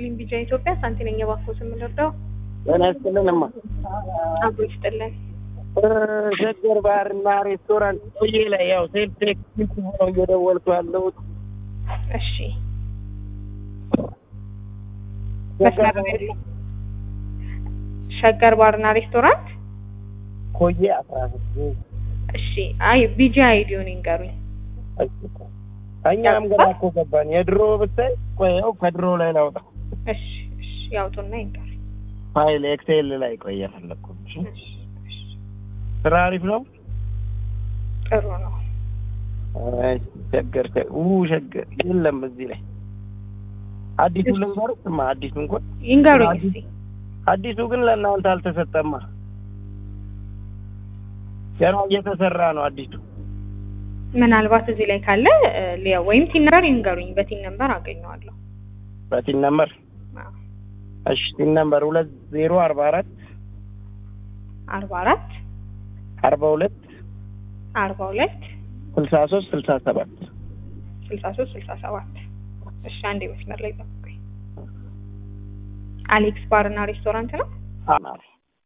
ይስጥልኝ ቢጃ ኢትዮጵያ ሳንቲ ነኝ የባኮት የምንወደው ጤና ይስጥልን እማ አብሮ ይስጥልን ሸገር ባርና ሬስቶራንት ቆዬ ላይ ያው ሴልፍ ቴክኒክ ሆነው እየደወልኩ ያለሁት እሺ መስመር ላይ ያለው ሸገር ባርና ሬስቶራንት ኮዬ አስራ ስድስት እሺ አይ ቢጃ አይዲውን ይንገሩኝ እኛም ገና እኮ ገባን የድሮ ብታይ ቆይ ያው ከድሮ ላይ ላውጣ እሺ እሺ ያውጡና ይንገሩኝ ፋይል ኤክሴል ላይ ቆይ የፈለግኩ እሺ እሺ ስራ አሪፍ ነው ጥሩ ነው አይ ሸገር ሸ- ኡ ሸገር የለም እዚህ ላይ አዲሱ ልንገርህ ስማ አዲሱ እንኳን ይንገሩኝ አዲስ- እስቲ አዲሱ ግን ለእናንተ አልተሰጠማ ገና እየተሰራ ነው አዲሱ ምናልባት እዚህ ላይ ካለ እ፣ ሊያ ወይም ቲን ነምበር ይንገሩኝ በቲን ነምበር አገኘዋለሁ በቲን ነምበር አዎ። እሺ ቲን ነምበር ሁለት ዜሮ አርባ አራት አርባ አራት አርባ ሁለት አርባ ሁለት ስልሳ ሶስት ስልሳ ሰባት ስልሳ ሶስት ስልሳ ሰባት እሺ አንዴ መስመር ላይ ጠብቁኝ አሌክስ ባር እና ሬስቶራንት ነው አማረ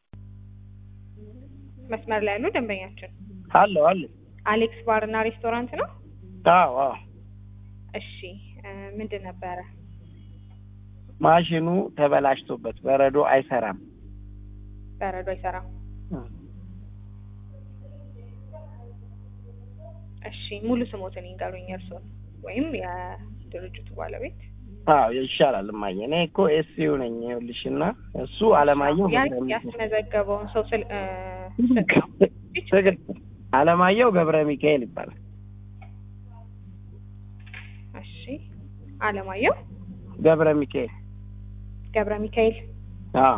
መስመር ላይ ያሉ ደንበኛችን አለው አለ አሌክስ ባር እና ሬስቶራንት ነው አዎ አዎ እሺ እ፣ ምንድን ነበረ ማሽኑ ተበላሽቶበት በረዶ አይሰራም በረዶ አይሰራም እሺ ሙሉ ስሞትን ይንገሩኝ እርስዎን ወይም የድርጅቱ ባለቤት አዎ ይሻላል እማዬ እኔ እኮ ኤስዩ ነኝ ይኸውልሽ እና እሱ አለማየሁ ያ- ገብረ ሚካኤል ያስመዘገበውን ሰው ስል እ፣ ስል- ትክክል አለማየሁ ገብረ ሚካኤል ይባላል እሺ አለማየሁ ገብረ ሚካኤል ገብረ ሚካኤል አዎ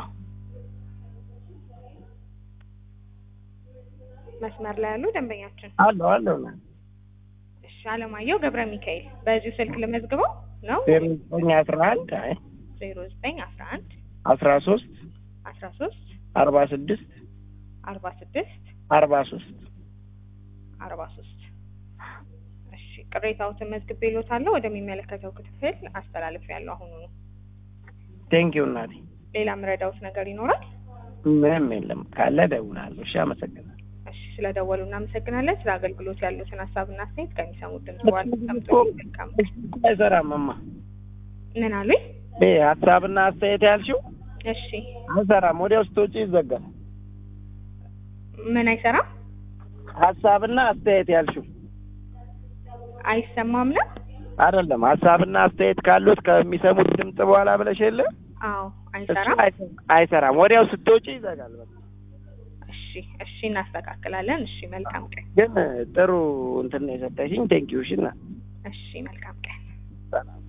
መስመር ላይ ያሉ ደንበኛችን አለው አለው ና እሺ አለማየሁ ገብረ ሚካኤል በዚሁ ስልክ ልመዝግበው ነው ዜሮ ዘጠኝ አስራ አንድ አይ ዜሮ ዘጠኝ አስራ አንድ አስራ ሶስት አስራ ሶስት አርባ ስድስት አርባ ስድስት አርባ ሶስት አርባ ሶስት እሺ ቅሬታዎትን መዝግቤልዎታለሁ ወደሚመለከተው ክፍል አስተላልፌያለሁ አሁኑ ነው ቴንኪው እናቴ ሌላ ምረዳውት ነገር ይኖራል ምንም የለም ካለ ደውላለሁ እሺ አመሰግናለሁ እሺ ስለደወሉ እናመሰግናለን ስለ አገልግሎት ያሉትን ሀሳብና አስተያየት ከሚሰሙት ድምጽ በኋላ ሰምቶ መልካም አይሰራም እማ ምን አሉኝ ይሄ ሀሳብና አስተያየት ያልሽው እሺ አይሰራም ወዲያው ስትወጪ ይዘጋል ምን አይሰራም ሀሳብና አስተያየት ያልሽው አይሰማም ነው አይደለም ሀሳብና አስተያየት ካሉት ከሚሰሙት ድምጽ በኋላ ብለሽ የለ አዎ እሱ አይሰራም አይሰ- አይሰራም ወዲያው ስትወጪ ይዘጋል በቃ እሺ እሺ እናስተካክላለን እሺ መልካም ቀን ግን ጥሩ እንትን ነው የሰጠሽኝ ቴንኪው እሺ እና እሺ መልካም ቀን ሰላም